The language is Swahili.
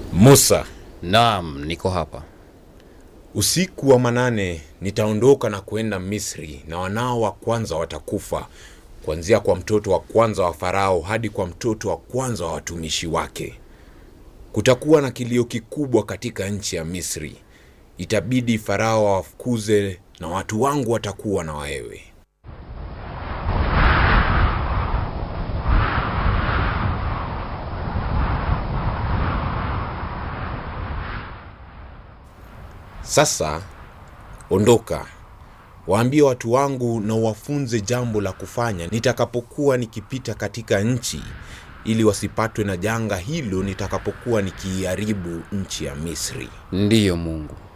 Musa, Naam, niko hapa. usiku wa manane nitaondoka na kwenda Misri, na wanao wa kwanza watakufa, kuanzia kwa mtoto wa kwanza wa Farao hadi kwa mtoto wa kwanza wa watumishi wake. Kutakuwa na kilio kikubwa katika nchi ya Misri. Itabidi Farao awafukuze na watu wangu watakuwa na wewe. Sasa ondoka, waambie watu wangu na uwafunze jambo la kufanya nitakapokuwa nikipita katika nchi, ili wasipatwe na janga hilo nitakapokuwa nikiiharibu nchi ya Misri. Ndiyo Mungu.